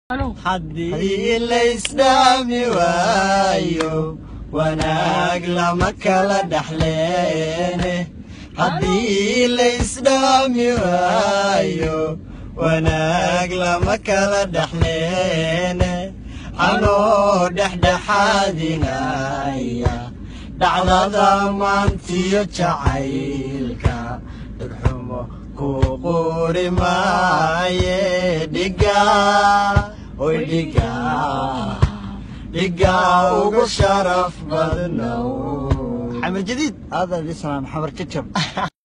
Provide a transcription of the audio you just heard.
haddii laysdhaami waayo wanaag lama kala dhaxleene haddii laysdhaami waayo wanaag lama kala dhaxleene anoo dhexdhexaadinaya dhacdada maantiyo jacaylka dhegxumo ku quri maaye dhiga oy dhiga dhiga ugu sharaf badnow xamar jadiid هذا اللي اسمه محمد كتشب